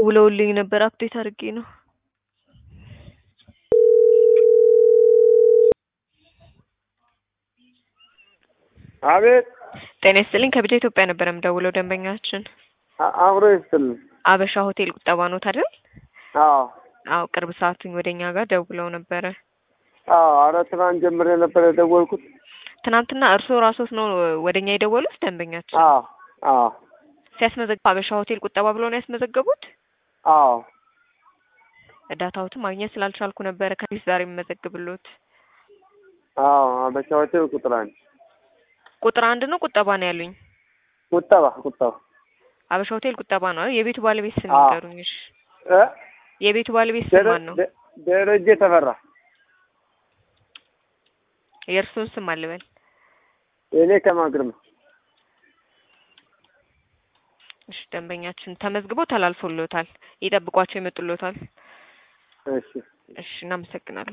ደውለውልኝ ነበር አፕዴት አድርጌ ነው። አቤት ጤና ይስጥልኝ ከቢጃ ኢትዮጵያ ነበር የምደውለው ደንበኛችን አ- አብሮ ይስጥልኝ። አበሻ ሆቴል ቁጠባ ኖት አይደል? አዎ አዎ ቅርብ ሰዓቱኝ ወደ እኛ ጋር ደውለው ነበረ። አዎ፣ ኧረ ትናንት ጀምሬ ነበር የደወልኩት። ትናንትና እርስዎ ራስዎት ነው ወደ እኛ የደወሉት ደንበኛችን? አዎ አዎ ሲያስመዘግቡ አበሻ ሆቴል ቁጠባ ብሎ ነው ያስመዘገቡት? አዎ ዳታዎትን ማግኘት ስላልቻልኩ ነበረ ከፊት ዛሬ የምመዘግብሎት። አዎ አበሻ ሆቴል ቁጥር አንድ ቁጥር አንድ ነው ቁጠባ ነው ያሉኝ? ቁጠባ ቁጠባ አበሻ ሆቴል ቁጠባ ነው አይደል? የቤቱ ባለቤት ስም አዎ። ይንገሩኝ። እሺ እ የቤቱ ባለቤት ስም ማን ነው? ደረ- ደረጀ ተፈራ። የእርስዎን ስም አልበል። እኔ ከማግርም እሺ ደንበኛችን ተመዝግበው ተላልፎልዎታል። ይጠብቋቸው ይመጡልዎታል። እሺ እሺ እናመሰግናለን።